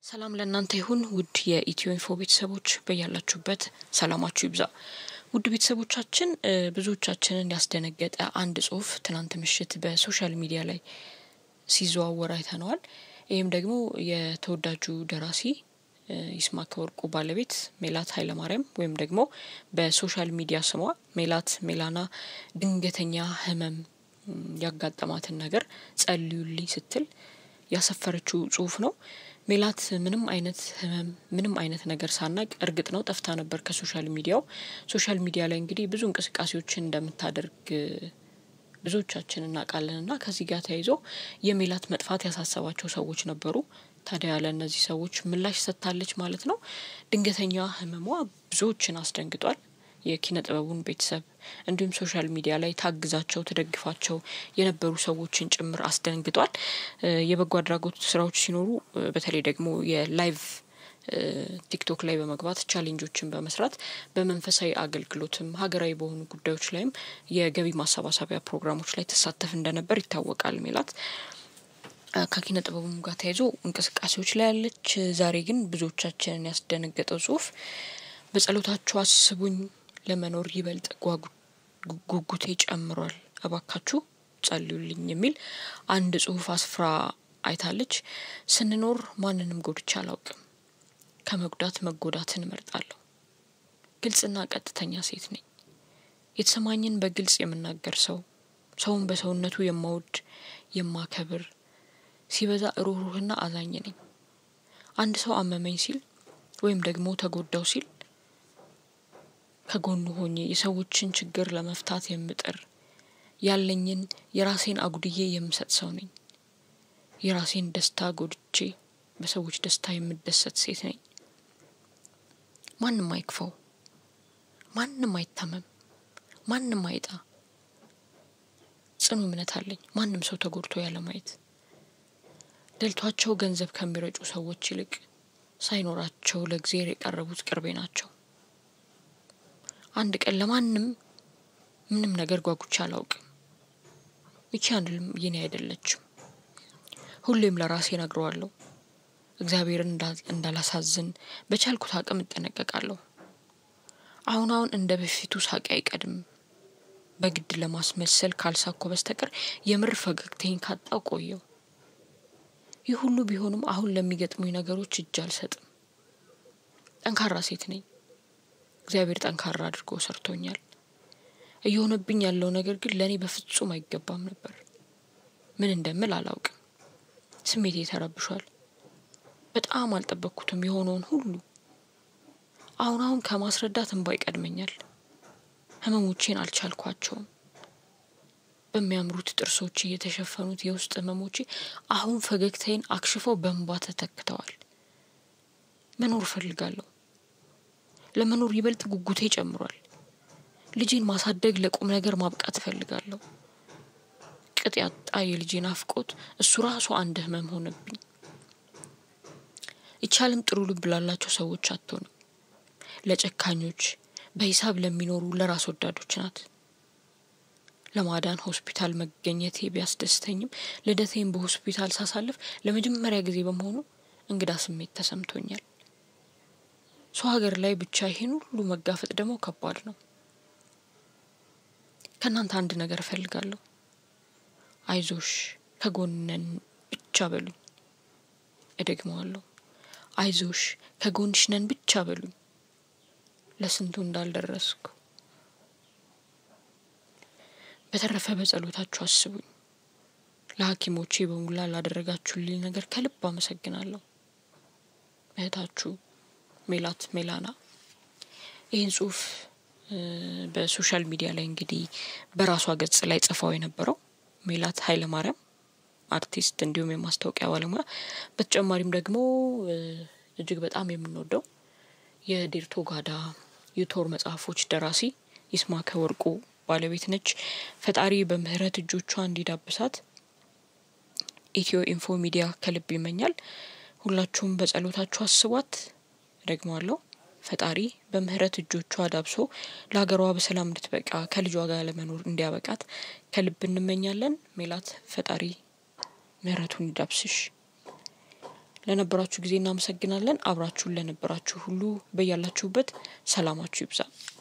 ሰላም ለእናንተ ይሁን ውድ የኢትዮ ኢንፎ ቤተሰቦች በያላችሁበት ሰላማችሁ ይብዛ። ውድ ቤተሰቦቻችን ብዙዎቻችንን ያስደነገጠ አንድ ጽሁፍ ትናንት ምሽት በሶሻል ሚዲያ ላይ ሲዘዋወር አይተነዋል። ይህም ደግሞ የተወዳጁ ደራሲ ይስማዕከ ወርቁ ባለቤት ሜላት ኃይለማርያም ወይም ደግሞ በሶሻል ሚዲያ ስሟ ሜላት ሜላና ድንገተኛ ህመም ያጋጠማትን ነገር ጸልዩልኝ ስትል ያሰፈረችው ጽሁፍ ነው። ሜላት ምንም አይነት ህመም ምንም አይነት ነገር ሳናቅ እርግጥ ነው ጠፍታ ነበር ከሶሻል ሚዲያው። ሶሻል ሚዲያ ላይ እንግዲህ ብዙ እንቅስቃሴዎችን እንደምታደርግ ብዙዎቻችን እናውቃለን እና ከዚህ ጋር ተያይዞ የሜላት መጥፋት ያሳሰባቸው ሰዎች ነበሩ። ታዲያ ለእነዚህ ሰዎች ምላሽ ሰጥታለች ማለት ነው። ድንገተኛ ህመሟ ብዙዎችን አስደንግጧል። የኪነ ጥበቡን ቤተሰብ እንዲሁም ሶሻል ሚዲያ ላይ ታግዛቸው ትደግፋቸው የነበሩ ሰዎችን ጭምር አስደንግጧል። የበጎ አድራጎት ስራዎች ሲኖሩ በተለይ ደግሞ የላይቭ ቲክቶክ ላይ በመግባት ቻሌንጆችን በመስራት በመንፈሳዊ አገልግሎትም ሀገራዊ በሆኑ ጉዳዮች ላይም የገቢ ማሰባሰቢያ ፕሮግራሞች ላይ ትሳተፍ እንደነበር ይታወቃል። ሜላት ከኪነ ጥበቡም ጋር ተያይዞ እንቅስቃሴዎች ላይ ያለች። ዛሬ ግን ብዙዎቻችንን ያስደነገጠው ጽሁፍ በጸሎታችሁ አስቡኝ ለመኖር ይበልጥ ጉጉቴ ጨምሯል፣ እባካችሁ ጸልዩልኝ የሚል አንድ ጽሁፍ አስፍራ አይታለች። ስንኖር ማንንም ጎድቼ አላውቅም። ከመጉዳት መጎዳትን እመርጣለሁ። ግልጽና ቀጥተኛ ሴት ነኝ። የተሰማኝን በግልጽ የምናገር ሰው፣ ሰውን በሰውነቱ የማወድ የማከብር፣ ሲበዛ ሩህሩህና አዛኝ ነኝ። አንድ ሰው አመመኝ ሲል ወይም ደግሞ ተጎዳው ሲል ከጎኑ ሆኜ የሰዎችን ችግር ለመፍታት የምጥር ያለኝን የራሴን አጉድዬ የምሰጥ ሰው ነኝ። የራሴን ደስታ ጎድቼ በሰዎች ደስታ የምደሰት ሴት ነኝ። ማንም አይክፋው፣ ማንም አይታመም፣ ማንም አይጣ። ጽኑ እምነት አለኝ ማንም ሰው ተጎድቶ ያለማየት። ደልቷቸው ገንዘብ ከሚረጩ ሰዎች ይልቅ ሳይኖራቸው ለእግዚአብሔር የቀረቡት ቅርቤ ናቸው። አንድ ቀን ለማንም ምንም ነገር ጓጉቼ አላውቅም። ይቺ አንድም የኔ አይደለችም። ሁሌም ለራሴ ነግረዋለሁ። እግዚአብሔርን እንዳላሳዝን በቻልኩት አቅም እጠነቀቃለሁ። አሁን አሁን እንደ በፊቱ ሳቄ አይቀድም። በግድ ለማስመሰል ካልሳኮ በስተቀር የምር ፈገግታዬን ካጣው ቆየው። ይህ ሁሉ ቢሆንም አሁን ለሚገጥሙኝ ነገሮች እጅ አልሰጥም። ጠንካራ ሴት ነኝ። እግዚአብሔር ጠንካራ አድርጎ ሰርቶኛል። እየሆነብኝ ያለው ነገር ግን ለእኔ በፍጹም አይገባም ነበር። ምን እንደምል አላውቅም። ስሜቴ ተረብሿል። በጣም አልጠበቅኩትም የሆነውን ሁሉ። አሁን አሁን ከማስረዳት እንባ ይቀድመኛል። ህመሞቼን አልቻልኳቸውም። በሚያምሩት ጥርሶቼ የተሸፈኑት የውስጥ ህመሞቼ አሁን ፈገግታዬን አክሽፈው በእንባ ተተክተዋል። መኖር እፈልጋለሁ። ለመኖር ይበልጥ ጉጉቴ ጨምሯል። ልጄን ማሳደግ ለቁም ነገር ማብቃት እፈልጋለሁ። ቅጥ ያጣ የልጄ ናፍቆት እሱ ራሱ አንድ ህመም ሆነብኝ። ይቻልም ጥሩ ልብ ላላቸው ሰዎች አትሆንም። ለጨካኞች በሂሳብ ለሚኖሩ ለራስ ወዳዶች ናት። ለማዳን ሆስፒታል መገኘቴ ቢያስደስተኝም ልደቴን በሆስፒታል ሳሳልፍ ለመጀመሪያ ጊዜ በመሆኑ እንግዳ ስሜት ተሰምቶኛል። ሰው ሀገር ላይ ብቻ ይሄን ሁሉ መጋፈጥ ደግሞ ከባድ ነው። ከእናንተ አንድ ነገር እፈልጋለሁ። አይዞሽ ከጎነን ብቻ በሉኝ። እደግመዋለሁ። አይዞሽ ከጎንሽ ነን ብቻ በሉኝ። ለስንቱ እንዳልደረስኩ በተረፈ በጸሎታችሁ አስቡኝ። ለሐኪሞቼ በሙላ ላደረጋችሁልኝ ነገር ከልብ አመሰግናለሁ። እህታችሁ ሜላት ሜላና ይህን ጽሁፍ በሶሻል ሚዲያ ላይ እንግዲህ በራሷ ገጽ ላይ ጽፋው የነበረው ሜላት ኃይለ ማርያም አርቲስት እንዲሁም የማስታወቂያ ባለሙያ በተጨማሪም ደግሞ እጅግ በጣም የምንወደው የዴርቶ ጋዳ የቶር መጽሐፎች ደራሲ ይስማዕከ ወርቁ ባለቤት ነች። ፈጣሪ በምህረት እጆቿ እንዲዳብሳት ኢትዮ ኢንፎ ሚዲያ ከልብ ይመኛል። ሁላችሁም በጸሎታችሁ አስቧት። ደግሞአለሁ ፈጣሪ በምህረት እጆቿ ዳብሶ ለሀገሯ በሰላም እንድትበቃ ከልጇ ጋር ለመኖር እንዲያበቃት ከልብ እንመኛለን። ሜላት ፈጣሪ ምህረቱን ይዳብስሽ። ለነበራችሁ ጊዜ እናመሰግናለን። አብራችሁን ለነበራችሁ ሁሉ በያላችሁበት ሰላማችሁ ይብዛ።